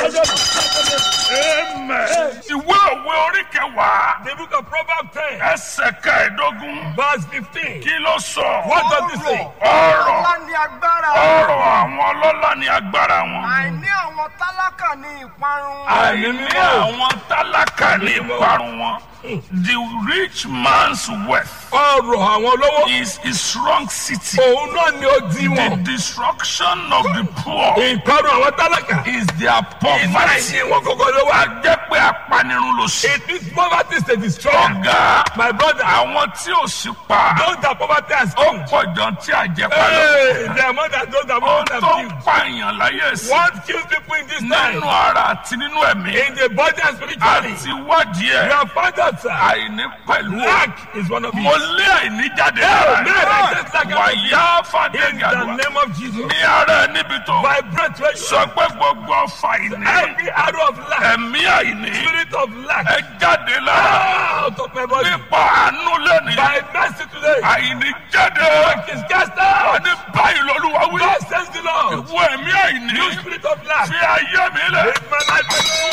Amen. Ìwé òwe orí kẹwàá. The book of Proverbs 10, Ẹsẹ̀ kẹẹ̀ẹ́dógún. verse 15. Kí ló sọ? What does it say? Ọ̀rọ̀ Ọlá ni agbára. ọ̀rọ̀ àwọn ọlọ́lá ni agbára wọn. Àìní àwọn tálákà ni ìparun. Àìní àwọn tálákà ní ìparun wọn. The rich man's wealth Ọrọ̀ àwọn olówó. is his strong city. Òun náà ni ó di The wọn. destruction of the poor Ìparun àwọn tálákà. is their poverty. Ìmáyé wọn kọ́kọ́ ló wà. A jẹ́ pé apanirun ló ṣe. It is poverty is a destroyer. Ọ̀gá My brother, àwọn tí ò sí pa those that poverty has ó killed. pọ̀ jọ tí àjẹpá lọ. Hey, the amount that those that Ó poverty tó have ń killed. pààyàn láyé sí. What kills people in this time? Nínú ara àti nínú ẹ̀mí. In the body and spiritually. Àti wádìí You ẹ̀. have found out, sir. Àìní pẹ̀lú ẹ̀. Lack is one of Mo it. lé àìní jáde Hey, lára man, I just lack ẹ̀. Wàyá fàdé In the gàdúrà. name of Jesus. Ní ara ẹ̀ níbi tó. By breath, where you Sọ pé gbogbo ọfà àìní. every arrow of lack, Ẹ̀mí àìní. spirit of lack, Ẹ jáde lára. out of my body. Nípa àánú lẹ́nìí. By mercy today, Àìní jáde. lack is cast out. Ní báyìí lọ́lúwa wí. God says the Lord. Ìwọ ẹ̀mí àìní. You spirit of lack, Fi ayé mi lẹ̀. make my life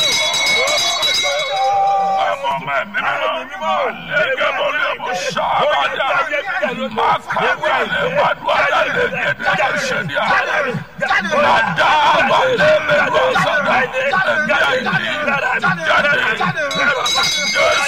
Ọmọ ọmọ ẹ̀mí mímọ́. Àlẹ́gẹ́ bọ́lú ẹ̀mọ́ sábàdà. Máa kàwé lè má dùn àdàlẹ́ gẹ́gẹ́ ṣẹ́ni à. Màdá àbálẹ́ mẹ́lú ọ̀sán. Ẹ̀mí àìní. Jáde.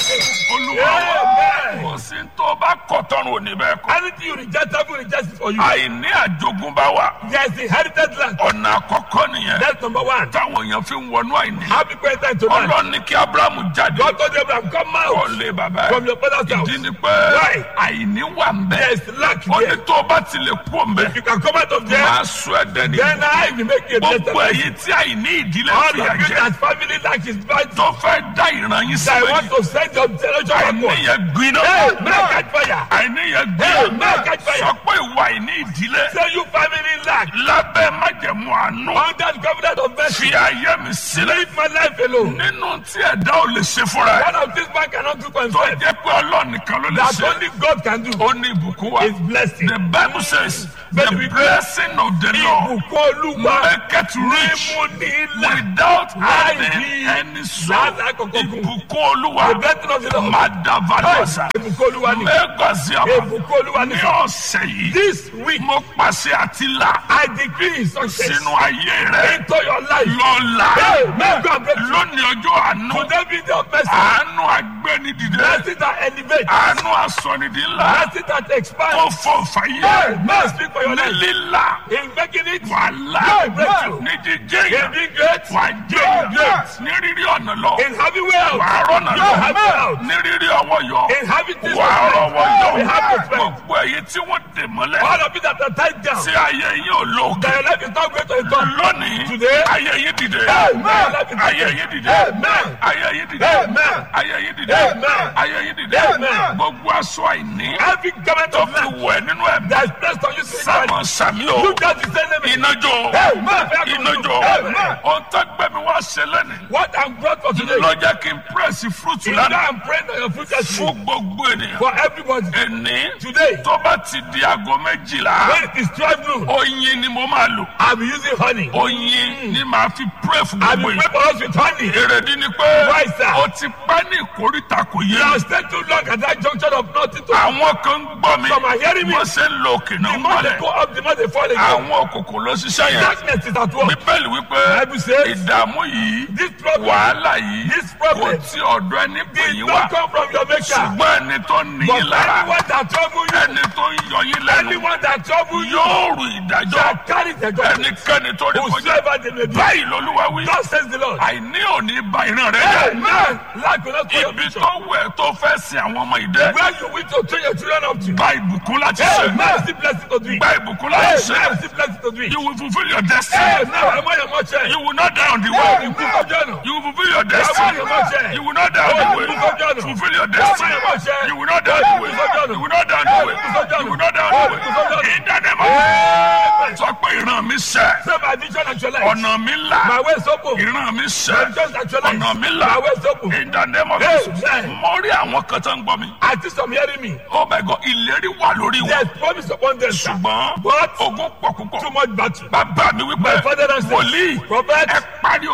Olúwa wa. Kò sí tó bá kọ̀tọ́run òní bẹ́ẹ̀ kọ́. Anything you reject, heaven rejects it for you. Àìní àjogúnbá wa. There is inherited land. Ọ̀nà àkọ́kọ́ nìyẹn. That's number one. Táwọn èèyàn fi ń wọnú àìní. How people enter into land. Ọlọ́run ní kí Ábúráhámù jáde. God told Abraham, come out Ọ̀lẹ́ bàbá ẹ̀. from your father's house. Ìdí ni pé Why? àìní wà ń bẹ̀. There is lack Ó ní here. tó bá ti lè kú òǹbẹ̀. You can come out of there. Máa sọ ẹ̀dẹ̀ ní. Then I will make you a Gbogbo blessed ẹ̀yin tí àìní ìdílé All fi of you àjẹ́. that family lack is bad. Tó fẹ́ dá ìran yín sí I want méjì. to send your generation Àìní backward. yẹn gbiná. Hey, man, catch fire. Àìní yẹn Hey, gbiná. man, catch fire. Sọ pé ìwà àìní ìdílé. Say you family lack. Lábẹ́ májẹ̀mú àánú. Under the covenant of mercy. Fi ayé mi sílẹ̀. Leave my life alone. Nínú tí ẹ̀dá ò lè ṣe fúnra ẹ̀. One of these man cannot do for Tó himself. jẹ́ pé Ọlọ́run nìkan ló lè That ṣe. only God can do Ó ní ìbùkún wa. is blessing. The Bible says, Bẹ́ẹ̀ni the wípé blessing of the Lord Ìbùkún Olúwa make it rich mímú ní ilà. without Láì having ní any sorrow. láti àkọ́kọ́ gùn. Ìbùkún Olúwa The blessing of the Lord. Madavadasa Ìbùkún Olúwa ni. Mẹ́gàsíàmà Ìbùkún Olúwa ni. ní ọ̀sẹ̀ yìí. This week, Mo pàṣẹ àti là I decree success sínú ayé rẹ̀ into your life. lọ́la. Hey, may God bless you. Lónìí ọjọ́ àánú. Today be the mercy. Àánú agbẹ́nidìde. Blessing that elevate. Àánú asọ̀nìdí ńlá. Blessing that expand. Ó fọ Hey, fàyè. may speak for your Ní life. lílà. In making it, Wàhálà. Hey, breakthrough. Ní jíjẹ́ in yẹn. being great, Wà á jẹ́ yẹn. Yes. Ní rírí ọ̀nà lọ. in having wealth, Wà á rọ̀nà you lọ. have wealth. Ní rírí ọwọ́ yọ. In having this Wà á rọwọ́ yọ. you have respect. Gbogbo ẹ̀yin tí wọ́n dè mọ́lẹ̀. All of you that are tied down, Tí ayé yín ò lókè. that your life is not going to a top. Lónìí. Today, Ayé yín dìde. Amen. Ayé yín dìde. Amen. Ayé yín dìde. Amen. Ayé yín dìde. Amen. Ayé yín dìde. Amen. Gbogbo aṣọ àìní. Every government Tó of fi land wẹ̀ nínú ẹ̀mí. that is placed on you spiritually, Sámọ̀ sàmí o. you just the same name. Iná jó. Amen. Iná jó. Amen. Ohun tó gbẹ̀mí wá ṣe lẹ́nu. What I'm brought for today, Ló jẹ́ kí n pírẹ́sì fúrúùtù is that lánàá. I'm praying that your future Fún should gbogbo ènìyàn. for everybody. Ẹni Today, tó bá ti di aago méjìlá. when it is 12 noon, Oyin ni mo máa lò. I'll be using honey. Oyin ni màá fi pírẹ́ fún I'll gbogbo be ènìyàn. praying for us with honey. Èrèdí ni pé Why, sir? o ti pẹ́ ní ìkórìtà kò yé You mi. have stayed too long at that junction of nothing to Àwọn kan ń gbọ́ mi. Some are hearing me. Wọ́n ṣe ń lo òkè náà The more they mọ́lẹ̀. go up, the more they fall again. Àwọn òkùnkùn ló ṣiṣẹ́ yẹn. Darkness is at work. Bíbélì wípé Bible says, ìdààmú yìí, This problem wàhálà yìí, This kò problem tí ọ̀dọ̀ ẹni pè did yín not wá. come from your maker. Ṣùgbọ́n ẹni tó ní But yín lára, anyone that trouble you, ẹni tó ń yọ yín lẹ́nu, anyone that trouble you, yóò rù ìdájọ́. shall carry the judgment. Ẹnikẹ́ni tó ní kọjá. Whosoever they may be. Báyìí lolúwa wí. God says the Lord. Àìní òní ba ìran rẹ jẹ́. Amen. Lack will not spoil your Ibi future. tó wẹ̀ tó fẹ́ sin àwọn ọmọ ìdẹ́. Where you wish to train your children up to. Gba ìbùkún láti ṣe. Amen. Still blessing to do it. Gba ìbùkún láti Amen. ṣe. Still blessing to do it. You will fulfill your destiny. Amen. I'm on your march. You will not die on the Hey, way. you go journal. You will fulfill your I'm on destiny. your march. You will not die on the way. Fulfill your destiny. You will not die on the way. You will not die on the way. You will not die on the way. In the name of Amen. Sọ pé ìran mi sẹ̀. Say my vision actualize. Ọ̀nà mi My là. way is open. Ìran mi My sẹ̀. vision actualize. Ọ̀nà mi My là. way is open. In the name of Amen. Jesus. Mo rí àwọn kan tó ń gbọ́ mi. I think some hearing me. Oh my God, ìlérí wà lórí wọn. There's promise upon them. sir. Ṣùgbọ́n But ogun pọ̀ púpọ̀. too much battle. Bàbá mi wípé My father and wòlíì Prophet. ẹ parí ogun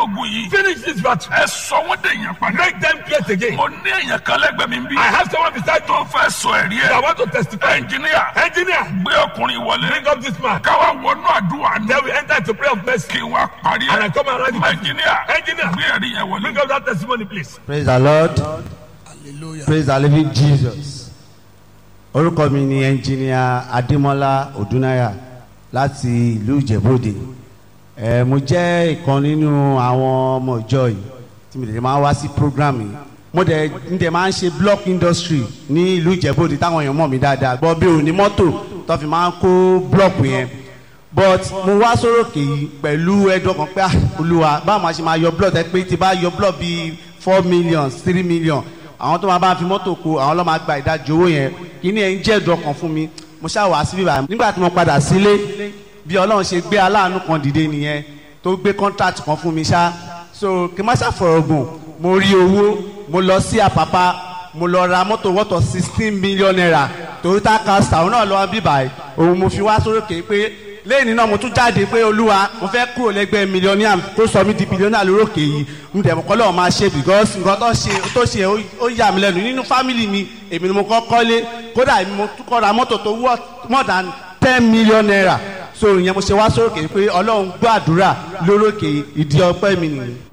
ogun yìí Finish this battle. ẹ sọ wọ́n dé èèyàn padà Make them great again. mo ní èèyàn kan lẹ́gbẹ̀ẹ́ mi bí I have someone beside tó you fẹ́ sọ ẹ̀rí that ẹ̀ want to testify. ẹnjìníà Engineer, gbé ọkùnrin wọlé bring up this man. káwá wọnú àdúrà ní Then we enter into prayer of mercy. kí wọ́n parí And I ẹ̀ come around you. ẹnjìníà Engineer. gbé ẹ̀rí yẹn wọlé. Bring up that testimony, please. praise the lord praise the living jesus orúkọ mi ni ẹnjìníà adémọlá odúnáyà láti ìlú ìjẹ̀bọ́dẹ ẹ mo jẹ́ ìkan nínú àwọn ọmọ ìjọ yìí tí mo dẹ̀ máa wá sí program yìí mo dẹ̀ ń dẹ̀ máa ń ṣe block industry ní ìlú ìjẹ̀bọ́dẹ táwọn èèyàn mọ̀ mí dáadáa gbọ́ bí òní mọ́tò tó fi máa ń kó block yẹn but mo wá sórókè yìí pẹ̀lú ẹ̀dùn ọkàn pé ah, olúwa báwo máa ṣe máa yọ blood ẹ pé tí bá yọ blood bíi four million three million àwọn tó máa bá fi mọ́tò kó àwọn ló máa gba ìdajì owó yẹn kíní ẹ̀ ń jẹ́ ẹ̀dùn ọkàn fún mi mo ṣáà wá sí bíbá nígbà tí mo padà sílé bí ọlọ́run ṣe gbé aláàánú kan dìde nìyẹn tó gbé contract kan fún mi ṣá so kí n má ṣàfọ̀rọ̀ gùn mo rí owó mo lọ sí àpápá mo lọ ra mọ́tò wọ́tọ̀ sixteen million naira toyota castor òun náà lọ́wọ́ bíbá ẹ̀ òun mo fi wá sórókè pé lẹ́yìn náà mo tún jáde pé olúwa mo fẹ́ kúrò lẹ́gbẹ́ mílíọ̀nìyà tó sọ mí di bílíọ̀nìyà lórókè yìí mo dẹ̀ mọ́ kọ́ lọ́wọ́ máa ṣe because nǹkan tó ṣe tó ṣe ó- ó yà mí lẹ́nu nínú fámìlì mi èmi ni mo kọ́ kọ́lé kódà èmi mo tún kọ́ ra mọ́tò tó worth more than ten million naira so ìyẹn mo ṣe wá sórókè pé ọlọ́run gbọ́ àdúrà lórókè ìdí ọpẹ́ mi nìyí.